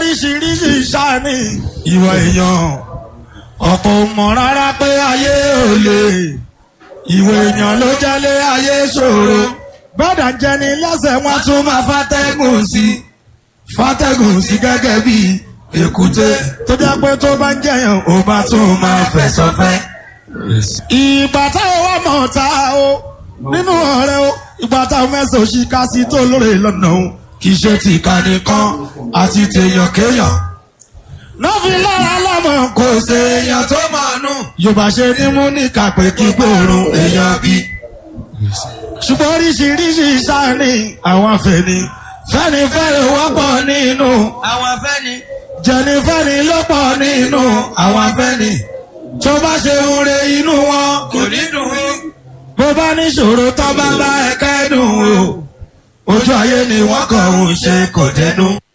oríṣiríṣi sáni ìwà èèyàn ọ̀pọ̀ ò mọ̀ rárá pé ayé ò lè ìwà èèyàn ló jẹ́lé ayé ṣòro gbọ́dọ̀ jẹni lẹ́sẹ̀ wọn tún máa fàtẹ́gùn sí fàtẹ́gùn sí gẹ́gẹ́ bí èkúté tó jẹ́ pé tó bá ń jẹyàn ó bá tún máa fẹ̀sọ̀fẹ́. ìgbà táwọn wà mọ̀ ta o nínú ọ̀rẹ́ o ìgbà táwọn mẹ́sàn-án ṣì ká sí tó lóore lọ́nà o kì í ṣe ti ìkànnì kan àti tèèyàn kéèyàn. Nọ́ọ̀fì lára lọ́mọ kò ṣe èèyàn tó máa nù. Yorùbá ṣe ní mú ní kàpé kí gbòòrùn èèyàn bí. Ṣùgbọ́n oríṣiríṣi sáni àwọn afẹ́ni. Fẹ́ni fẹ́ni wọ́pọ̀ nínú. àwọn afẹ́ni. Jẹ̀ni fẹ́ni ló pọ̀ nínú àwọn afẹ́ni. Tó bá ṣe ń re inú wọn kò ní dùn ún. bó bá níṣòro tó bá bá ẹ̀ka ẹ̀dùn o. Ojú ayé ni wọ́n kàn ń ṣe kò dẹnu.